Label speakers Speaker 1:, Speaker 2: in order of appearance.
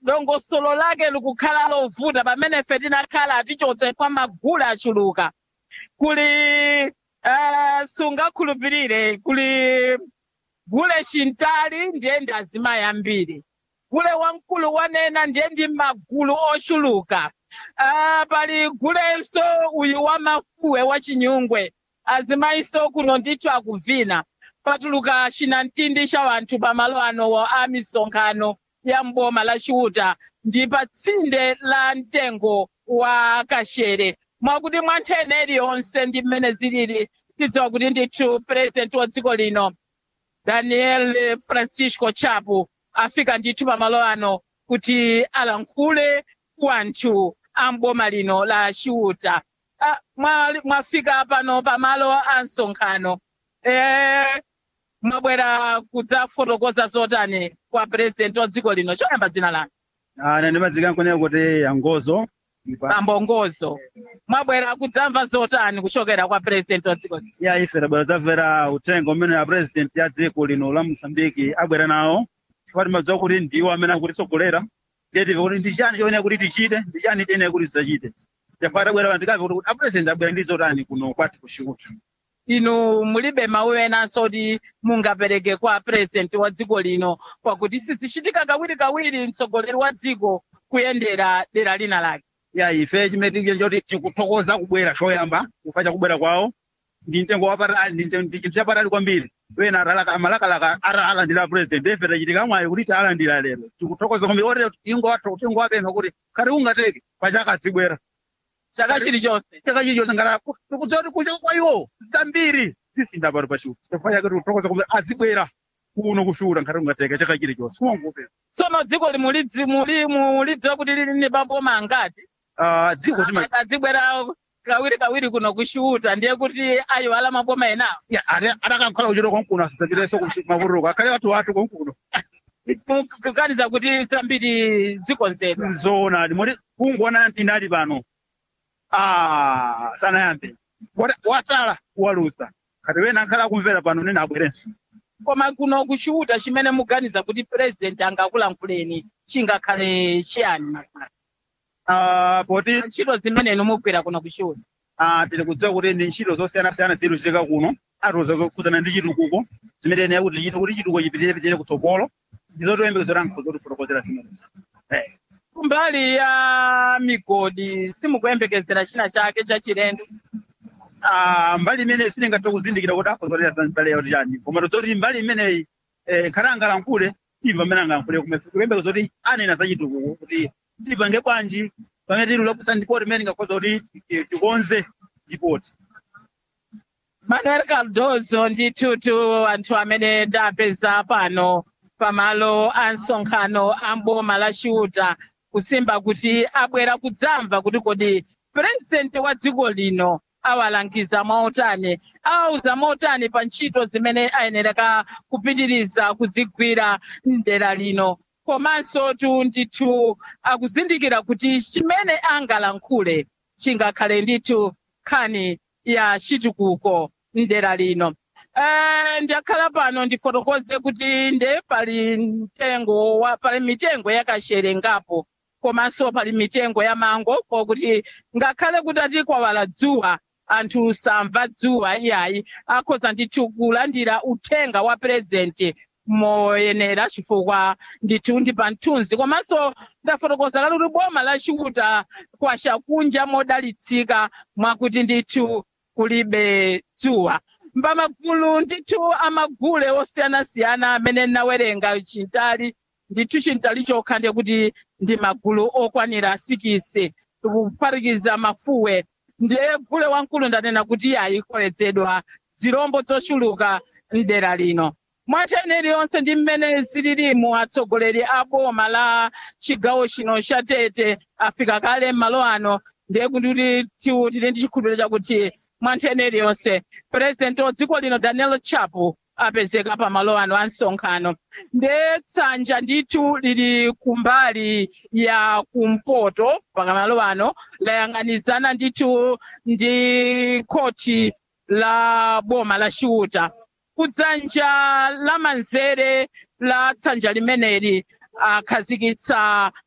Speaker 1: dongosolo lake likukhala lovuta pamene ife tinakhala atichotse kwa magulu achuluka kuli uh, sungakhulupirire kuli gule shintali ndiye ndi azimayi ambiri gule wamkulu wanena ndiye ndi magulu ochuluka uh, pali gulenso uyu wa mafuwe wa chinyungwe azimayiso kuno ndithu akuvina patuluka chinamtindi cha wanthu pamalo ano a misonkhano ya mboma la chiuta ndi pa tsinde la mtengo wa kashere mwakuti mwa nthene iliyonse ndi mmene zilili tidziwa kuti ndithu purezidenti wa dziko lino daniel francisco chapo afika ndithu pamalo ano kuti alankhule wanthu a mboma lino la chiuta Ah, mwa- mwafika pano pamalo a msonkhano eh, mwabwera kudzafotokoza zotani kwa purezidenti wa dziko lino choyamba dzina lanu
Speaker 2: Ah, ine ndimadzika nkonera kuti yangozo ipa
Speaker 1: pambongozo mwabwera kudzamva zotani kuchokera kwa purezidenti wa dziko lino
Speaker 2: ya ife tabwera tamvera uthenga umene a president ya dziko lino la mosambiki abwera nawo chifukwa timadziwa kuti ndiwo amene akutitsogolera ndiye tive kuti ndi chani choyenera kuti tichite ndi chani tiyenera kuti tidzachite chifukwa tabwera ndikave kuti a president abwera ndi zotani kuno kwathu kuchiuta
Speaker 1: inu mulibe mawu enanso kuti mungapereke kwa purezidenti wa dziko lino pakuti sizichitika kawirikawiri mtsogoleri wa dziko kuyendera dera lina lake
Speaker 2: ya ife chimene choti tikuthokoza kubwera choyamba kufa chakubwera kwawo ndi mtengo wapatali ndi mtengo- ndi chinthu chapatali kwambiri wena atalaka amalakalaka ara alandira president ife tachitika mwayi kuti taalandira lero tikuthokoza kwambiri oti ingowatho tingowapempha kuti khati ungateke pachaka adzibwera
Speaker 1: chaka chilichonse
Speaker 2: chaka chichonse ngati tikudziwa kuti kucha kwa iwo zambiri zisinda pano pachiuta chifukwa chake tikuthokoza kwambiri azibwera kuno kushuta ngati ungateke chaka chilichonse kuwangopempha
Speaker 1: tsono dziko limulidzi- muli- mulidziwa kuti lili ndi maboma angati
Speaker 2: Ah, dziko chima
Speaker 1: adzibwera kawiri kawiri kuno kushuta ndiye kuti ayiwala maboma enawo
Speaker 2: ya ati atakakhala kuchita konkuno asadzapitenso mavuruka akhale wathu wathu konkuno
Speaker 1: kukaniza kuti zambiri zikonzedwa
Speaker 2: zona limoti kungoona tinali pano ah sanayambe Wata- watsala kuwalusa kati wena ankhala akumvera pano nene abwerenso
Speaker 1: koma kuno kushuta chimene muganiza kuti purezidenti angakulankhuleni chingakhale chiyani
Speaker 2: Ah, poti
Speaker 1: ntchito zimene inu mugwira kuno kushuta
Speaker 2: ah, tili kudziwa kuti ndi ntchito zosiyanasiyana zili kuchitika kuno atiuza kukhudzana ndi chitukuko zimene ene kuti chite kuti chitukuko chipitirire pitirire kutsogolo ndizotoyembekezera nkho zotifotokozera zimenezo Eh.
Speaker 1: kumbali ya migodi simukuyembekezera china chake chachilendo
Speaker 2: Ah, mbali imene siningathe kuzindikira kuti akhozolera za mbali yawo chani koma tozoti mbali imeneyi eh, khale angalankhule timva amene angalankhule kuyembeka zoti anena za chitukuko kuti tipange bwanji pamene tili lakusa ndipoti imene ingakhoza kuti eh, tikonze ndipoti
Speaker 1: manuel cardozo ndithutu anthu amene ndapeza pano pamalo a msonkhano a mboma la chiuta kusimba kuti abwera kudzamva kuti kodi purezidenti wa dziko lino awalangiza mwautani awauza mwautani pa ntchito zimene ayenereka kupitiriza kuzigwira mdera lino komanso tu ndithu akuzindikira kuti chimene angalankhule chingakhale ndithu nkhani ya chitukuko mdera lino Eh, ndakhala pano ndifotokoze kuti nde pali mtengo wa pali mitengo yakashere ngapo komanso pali mitengo ya mango kokuti ngakhale kuti ati kwawala dzuwa anthu samva dzuwa iyayi akhoza ndithu kulandira uthenga wa purezidenti moyenera chifukwa ndithu ndi pa mthunzi komanso ndafotokoza kale kuti boma la chiuta kwachakunja modalitsika mwakuti ndithu kulibe dzuwa mbamagulu ndithu amagule osiyanasiyana amene nawerenga chintali ndithu chintali chokha ndiye kuti ndi magulu okwanira sikisi kuphatikiza mafuwe ndiye gule wamkulu ndanena kuti ayikoyedzedwa zirombo zochuluka mdera lino mwatene iliyonse ndi mmene zililimu atsogoleri a boma la chigawo chino cha tete afika kale m'malo ano ndiye kuti tiwu tili ndi chikhulupiriro chakuti mwanthene iliyonse purezidenti wa dziko lino daniel chapo apezeka pamalo ano a msonkhano ndiye tsanja ndithu lili kumbali ya kumpoto pamalo ano layang'anizana ndithu ndi khoti la boma la chiuta kudzanja lamanzere la tsanja limeneli akhazikitsa